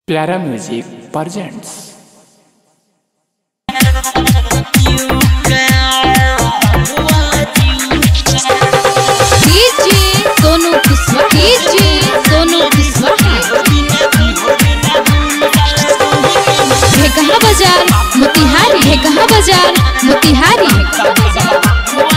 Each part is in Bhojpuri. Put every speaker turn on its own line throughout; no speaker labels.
प्यारा music presents
DJ Sonu Kushwaha DJ Sonu Kushwaha है कहाँ बाजार मोतिहारी है कहाँ बाजार मोतिहारी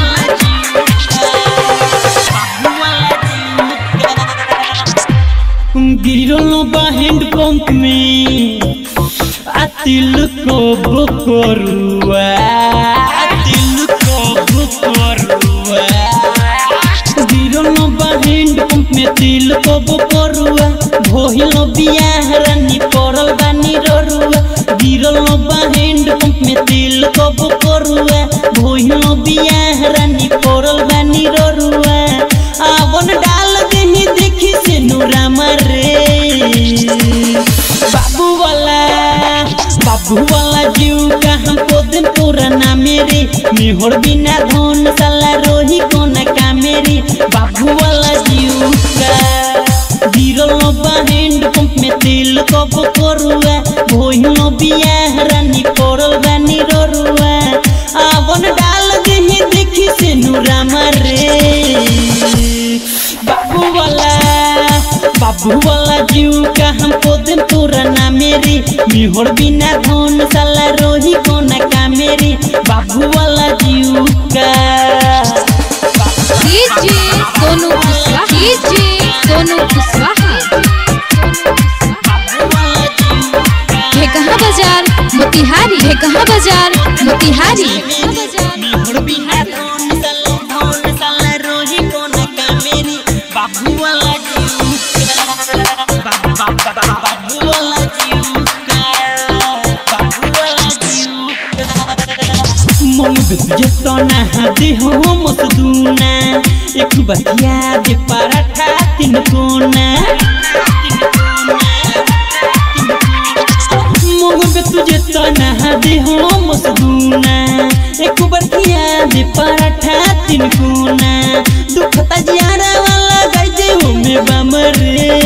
गिरलो बा हैंड पंप में आतिल को बुकरुआ आतिल को बुकरुआ गिरलो बा हैंड पंप में तिल को बुकरुआ भोहिलो बियाह रानी पड़ल बानी ररुआ गिरलो बा हैंड पंप में तिल को बुकरुआ भोहिलो बियाह रानी पड़ल बानी ररुआ आवन डाल देही देखी से नूरा मरे बाबू वाला बाबू वाला जीव का हमको दिन पुराना मेरे मिहोर बिना धन साला रोही कोना का मेरी बाबू वाला जीव का गिरलो बा हैंड पंप में तेल कब करुआ भोहिलो बियाह रानी पड़ल बानी ररुआ आवन डाल देही देखी से नूरा मरे बाबू वाला बाबू वाला जीव का हमको दिन पुराना मेरी मिहोर बिना धन साला रोही कोना का मेरी बाबू वाला जीव का
डीजे सोनू कुशवाहा डीजे सोनू कुशवाहा है कहाँ बाजार मोतिहारी है कहाँ बाजार मोतिहारी
मिहोर बिना धन साला धन साला रोही कोना का मेरी बाबू वाला जीव का बा- बा- बा- बा- बाबू वाला जीव का बाबू वाला जीव का मंग तुझे सोना दे हो मसदूना एक बतिया दे पराठा तीन कोना मंग पे तुझे सोना दे हो मसदूना एक बतिया दे पराठा तीन कोना दुखता जियारा वाला गाय दे हो में बमरे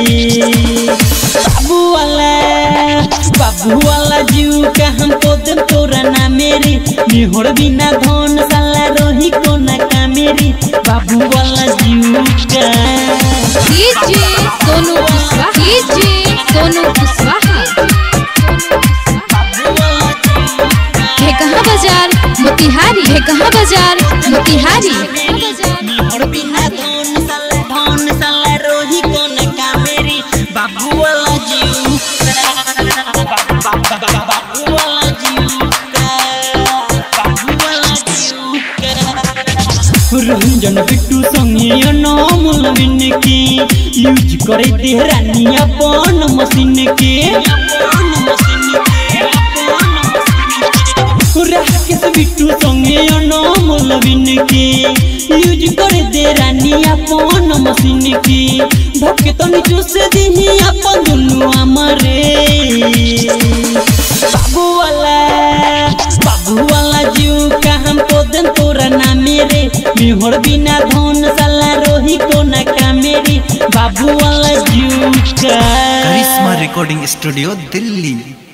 बाबू वाला बाबू वाला जीव का हमको दिन तोरा ना मेरी मिहोर बिना धन साला रोही कोना का मेरी बाबू वाला जीव का
डीजे सोनू कुशवाहा डीजे सोनू कुशवाहा है कहाँ बाजार मोतिहारी है कहाँ बाजार मोतिहारी
मिहोर बिना धन साला धन साला रोही कोना का मेरी बाबू वाला जीव का बाबू वाला जीव का बाबू वाला जीव का रंजन बिट्टू संगे अनमोल बिन के यूज करे तेहरानी अपन मशीन के राकेश बिट्टू संगे अनमोल बिन के यूज करे तेहरानी अपन मशीन के धके तनी चूस दिही अपन दुनु हमरे बाबू वाला बाबू वाला जीव का हमको दिन तोरा ना मेरे मिहोर बिना धन साला रोही कोना का मेरी बाबू वाला जीव का
करिश्मा रिकॉर्डिंग स्टूडियो दिल्ली